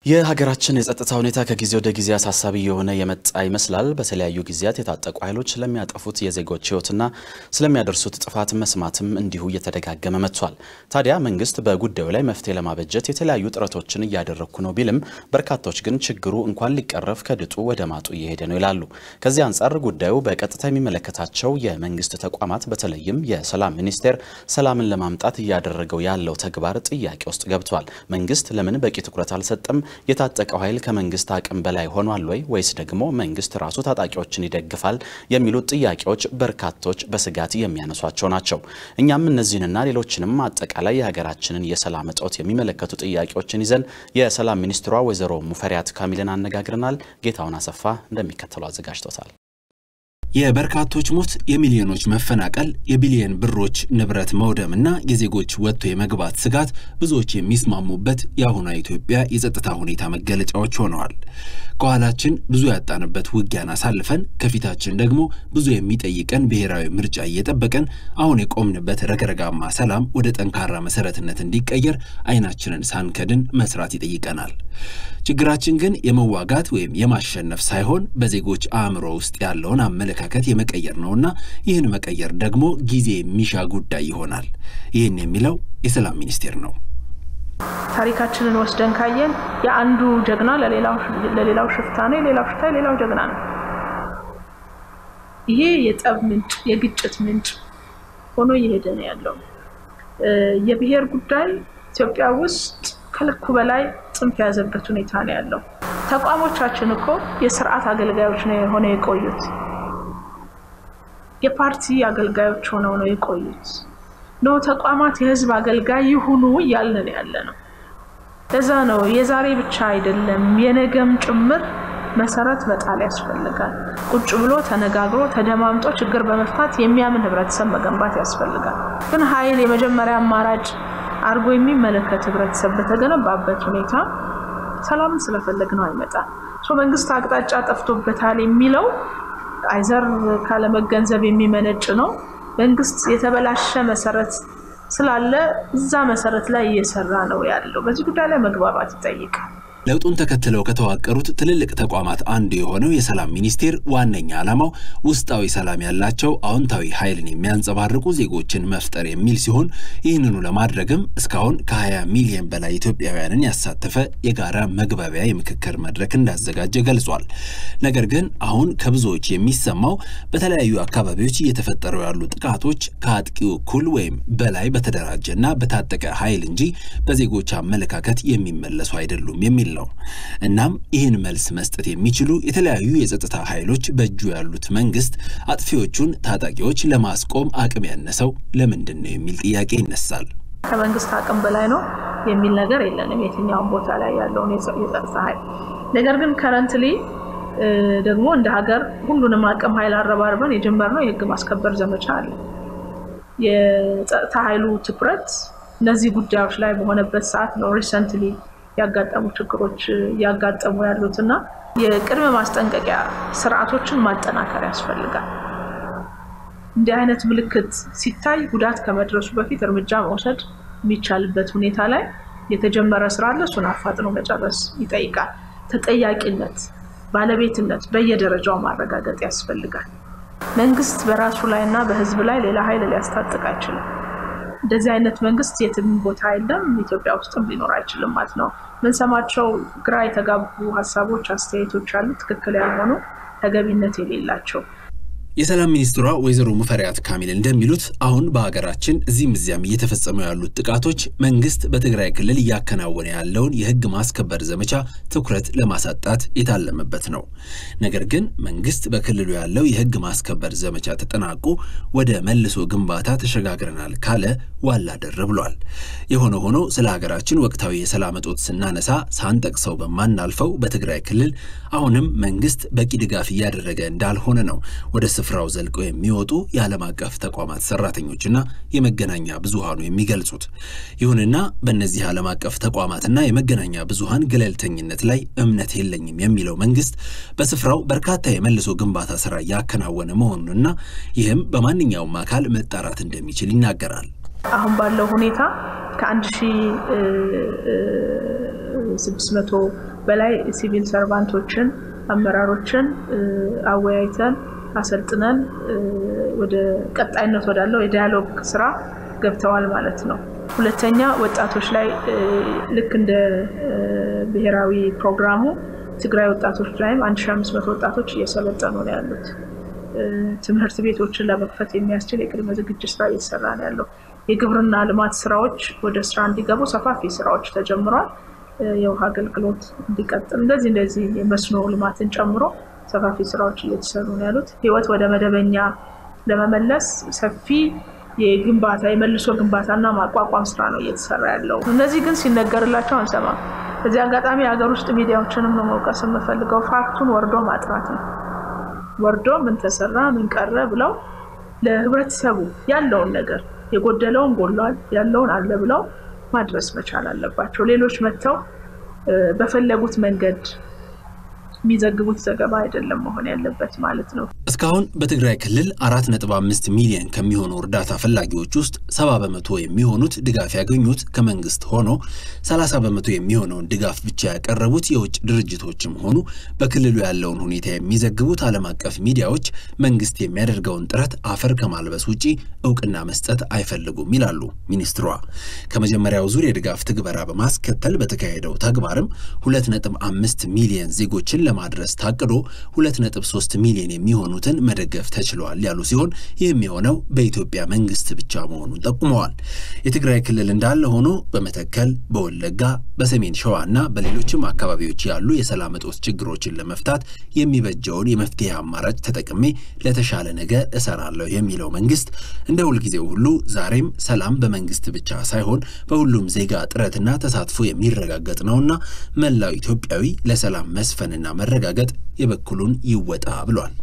የሀገራችን የጸጥታ ሁኔታ ከጊዜ ወደ ጊዜ አሳሳቢ የሆነ የመጣ ይመስላል። በተለያዩ ጊዜያት የታጠቁ ኃይሎች ስለሚያጠፉት የዜጎች ሕይወትና ስለሚያደርሱት ጥፋት መስማትም እንዲሁ እየተደጋገመ መጥቷል። ታዲያ መንግስት በጉዳዩ ላይ መፍትሄ ለማበጀት የተለያዩ ጥረቶችን እያደረግኩ ነው ቢልም በርካቶች ግን ችግሩ እንኳን ሊቀረፍ ከድጡ ወደ ማጡ እየሄደ ነው ይላሉ። ከዚህ አንጻር ጉዳዩ በቀጥታ የሚመለከታቸው የመንግስት ተቋማት በተለይም የሰላም ሚኒስቴር ሰላምን ለማምጣት እያደረገው ያለው ተግባር ጥያቄ ውስጥ ገብቷል። መንግስት ለምን በቂ ትኩረት አልሰጠም? የታጠቀው ኃይል ከመንግስት አቅም በላይ ሆኗል ወይ ወይስ ደግሞ መንግስት ራሱ ታጣቂዎችን ይደግፋል? የሚሉት ጥያቄዎች በርካቶች በስጋት የሚያነሷቸው ናቸው። እኛም እነዚህንና ሌሎችንም አጠቃላይ የሀገራችንን የሰላም እጦት የሚመለከቱ ጥያቄዎችን ይዘን የሰላም ሚኒስትሯ ወይዘሮ ሙፈሪያት ካሚልን አነጋግረናል። ጌታውን አሰፋ እንደሚከተለው አዘጋጅቶታል። የበርካቶች ሞት፣ የሚሊዮኖች መፈናቀል፣ የቢሊየን ብሮች ንብረት መውደምና የዜጎች ወጥቶ የመግባት ስጋት ብዙዎች የሚስማሙበት የአሁኗ ኢትዮጵያ የጸጥታ ሁኔታ መገለጫዎች ሆነዋል። ከኋላችን ብዙ ያጣንበት ውጊያን አሳልፈን ከፊታችን ደግሞ ብዙ የሚጠይቀን ብሔራዊ ምርጫ እየጠበቀን አሁን የቆምንበት ረግረጋማ ሰላም ወደ ጠንካራ መሰረትነት እንዲቀየር አይናችንን ሳንከድን መስራት ይጠይቀናል። ችግራችን ግን የመዋጋት ወይም የማሸነፍ ሳይሆን በዜጎች አእምሮ ውስጥ ያለውን አመለካከት የመቀየር ነውና ይህን መቀየር ደግሞ ጊዜ የሚሻ ጉዳይ ይሆናል። ይህን የሚለው የሰላም ሚኒስቴር ነው። ታሪካችንን ወስደን ካየን የአንዱ ጀግና ለሌላው ሽፍታ ነው፣ የሌላው ሽፍታ የሌላው ጀግና ነው። ይሄ የጠብ ምንጭ፣ የግጭት ምንጭ ሆኖ እየሄደ ነው ያለው። የብሔር ጉዳይ ኢትዮጵያ ውስጥ ከልኩ በላይ ጽንፍ የያዘበት ሁኔታ ነው ያለው። ተቋሞቻችን እኮ የስርዓት አገልጋዮች ነው ሆነው የቆዩት። የፓርቲ አገልጋዮች ሆነው ነው የቆዩት። ኖ ተቋማት የህዝብ አገልጋይ ይሁኑ እያልን ያለ ነው። ለዛ ነው የዛሬ ብቻ አይደለም የነገም ጭምር መሰረት መጣል ያስፈልጋል። ቁጭ ብሎ ተነጋግሮ ተደማምጦ ችግር በመፍታት የሚያምን ህብረተሰብ መገንባት ያስፈልጋል። ግን ኃይል የመጀመሪያ አማራጭ አድርጎ የሚመለከት ህብረተሰብ በተገነባበት ሁኔታ ሰላምን ስለፈለግ ነው አይመጣም። መንግስት አቅጣጫ ጠፍቶበታል የሚለው አይዘር ካለመገንዘብ የሚመነጭ ነው። መንግስት የተበላሸ መሰረት ስላለ እዛ መሰረት ላይ እየሰራ ነው ያለው። በዚህ ጉዳይ ላይ መግባባት ይጠይቃል። ለውጡን ተከትለው ከተዋቀሩት ትልልቅ ተቋማት አንዱ የሆነው የሰላም ሚኒስቴር ዋነኛ ዓላማው ውስጣዊ ሰላም ያላቸው አዎንታዊ ኃይልን የሚያንጸባርቁ ዜጎችን መፍጠር የሚል ሲሆን ይህንኑ ለማድረግም እስካሁን ከ20 ሚሊዮን በላይ ኢትዮጵያውያንን ያሳተፈ የጋራ መግባቢያ የምክክር መድረክ እንዳዘጋጀ ገልጿል። ነገር ግን አሁን ከብዙዎች የሚሰማው በተለያዩ አካባቢዎች እየተፈጠሩ ያሉ ጥቃቶች ከአጥቂው እኩል ወይም በላይ በተደራጀና በታጠቀ ኃይል እንጂ በዜጎች አመለካከት የሚመለሱ አይደሉም የሚል ነው። እናም ይህን መልስ መስጠት የሚችሉ የተለያዩ የጸጥታ ኃይሎች በእጁ ያሉት መንግስት አጥፊዎቹን ታጣቂዎች ለማስቆም አቅም ያነሰው ለምንድን ነው የሚል ጥያቄ ይነሳል። ከመንግስት አቅም በላይ ነው የሚል ነገር የለንም የትኛውን ቦታ ላይ ያለውን የጸጥታ ኃይል። ነገር ግን ከረንትሊ ደግሞ እንደ ሀገር ሁሉንም አቅም ኃይል አረባርበን የጀመርነው የህግ ማስከበር ዘመቻ አለ። የጸጥታ ኃይሉ ትኩረት እነዚህ ጉዳዮች ላይ በሆነበት ሰዓት ነው ሪሰንትሊ ያጋጠሙ ችግሮች እያጋጠሙ ያሉት እና የቅድመ ማስጠንቀቂያ ስርዓቶችን ማጠናከር ያስፈልጋል። እንዲህ አይነት ምልክት ሲታይ ጉዳት ከመድረሱ በፊት እርምጃ መውሰድ የሚቻልበት ሁኔታ ላይ የተጀመረ ስራ አለ። እሱን አፋጥኖ መጨረስ ይጠይቃል። ተጠያቂነት፣ ባለቤትነት በየደረጃው ማረጋገጥ ያስፈልጋል። መንግስት በራሱ ላይ እና በህዝብ ላይ ሌላ ኃይል ሊያስታጥቅ አይችልም። እንደዚህ አይነት መንግስት የትም ቦታ የለም፣ ኢትዮጵያ ውስጥም ሊኖር አይችልም ማለት ነው። ምንሰማቸው ግራ የተጋቡ ሀሳቦች፣ አስተያየቶች አሉ፣ ትክክል ያልሆኑ ተገቢነት የሌላቸው። የሰላም ሚኒስትሯ ወይዘሮ ሙፈሪያት ካሚል እንደሚሉት አሁን በሀገራችን እዚህም እዚያም እየተፈጸሙ ያሉት ጥቃቶች መንግስት በትግራይ ክልል እያከናወነ ያለውን የህግ ማስከበር ዘመቻ ትኩረት ለማሳጣት የታለመበት ነው። ነገር ግን መንግስት በክልሉ ያለው የህግ ማስከበር ዘመቻ ተጠናቆ ወደ መልሶ ግንባታ ተሸጋግረናል ካለ ዋላ ደር ብሏል። የሆነ ሆኖ ስለ ሀገራችን ወቅታዊ የሰላም እጦት ስናነሳ ሳንጠቅሰው በማናልፈው በትግራይ ክልል አሁንም መንግስት በቂ ድጋፍ እያደረገ እንዳልሆነ ነው ወደ ስፍራው ዘልቀው የሚወጡ የዓለም አቀፍ ተቋማት ሰራተኞችና የመገናኛ ብዙሃኑ የሚገልጹት። ይሁንና በእነዚህ ዓለም አቀፍ ተቋማትና የመገናኛ ብዙሃን ገለልተኝነት ላይ እምነት የለኝም የሚለው መንግስት በስፍራው በርካታ የመልሶ ግንባታ ስራ እያከናወነ መሆኑንና ይህም በማንኛውም አካል መጣራት እንደሚችል ይናገራል። አሁን ባለው ሁኔታ ከአንድ ሺ ስድስት መቶ በላይ ሲቪል ሰርቫንቶችን፣ አመራሮችን አወያይተን አሰልጥነን ወደ ቀጣይነት ወዳለው የዲያሎግ ስራ ገብተዋል ማለት ነው። ሁለተኛ ወጣቶች ላይ ልክ እንደ ብሔራዊ ፕሮግራሙ ትግራይ ወጣቶች ላይም 1500 ወጣቶች እየሰለጠኑ ነው ያሉት። ትምህርት ቤቶችን ለመክፈት የሚያስችል የቅድመ ዝግጅት ስራ እየተሰራ ነው ያለው። የግብርና ልማት ስራዎች ወደ ስራ እንዲገቡ ሰፋፊ ስራዎች ተጀምሯል። የውሃ አገልግሎት እንዲቀጥል እንደዚህ እንደዚህ የመስኖ ልማትን ጨምሮ ሰፋፊ ስራዎች እየተሰሩ ነው ያሉት። ህይወት ወደ መደበኛ ለመመለስ ሰፊ የግንባታ የመልሶ ግንባታና ማቋቋም ስራ ነው እየተሰራ ያለው። እነዚህ ግን ሲነገርላቸው አንሰማም። በዚህ አጋጣሚ የሀገር ውስጥ ሚዲያዎችንም ነው መውቀስ የምፈልገው። ፋክቱን ወርዶ ማጥራት ነው። ወርዶ ምን ተሰራ ምን ቀረ ብለው ለህብረተሰቡ ያለውን ነገር የጎደለውን ጎሏል፣ ያለውን አለ ብለው ማድረስ መቻል አለባቸው። ሌሎች መጥተው በፈለጉት መንገድ የሚዘግቡት ዘገባ አይደለም መሆን ያለበት ማለት ነው። እስካሁን በትግራይ ክልል አራት ነጥብ አምስት ሚሊዮን ከሚሆኑ እርዳታ ፈላጊዎች ውስጥ ሰባ በመቶ የሚሆኑት ድጋፍ ያገኙት ከመንግስት ሆኖ ሰላሳ በመቶ የሚሆነውን ድጋፍ ብቻ ያቀረቡት የውጭ ድርጅቶችም ሆኑ በክልሉ ያለውን ሁኔታ የሚዘግቡት ዓለም አቀፍ ሚዲያዎች መንግስት የሚያደርገውን ጥረት አፈር ከማልበስ ውጪ እውቅና መስጠት አይፈልጉም ይላሉ ሚኒስትሯ። ከመጀመሪያው ዙር የድጋፍ ትግበራ በማስከተል በተካሄደው ተግባርም ሁለት ነጥብ አምስት ሚሊዮን ዜጎችን ለማድረስ ታቅዶ 2.3 ሚሊዮን የሚሆኑትን መደገፍ ተችሏል ያሉ ሲሆን ይህም የሆነው በኢትዮጵያ መንግስት ብቻ መሆኑን ጠቁመዋል። የትግራይ ክልል እንዳለ ሆኖ በመተከል፣ በወለጋ፣ በሰሜን ሸዋ እና በሌሎችም አካባቢዎች ያሉ የሰላም እጦት ችግሮችን ለመፍታት የሚበጀውን የመፍትሄ አማራጭ ተጠቅሜ ለተሻለ ነገር እሰራለሁ የሚለው መንግስት እንደ ሁልጊዜው ሁሉ ዛሬም ሰላም በመንግስት ብቻ ሳይሆን በሁሉም ዜጋ ጥረትና ተሳትፎ የሚረጋገጥ ነውና መላው ኢትዮጵያዊ ለሰላም መስፈንና መረጋገጥ የበኩሉን ይወጣ ብሏል።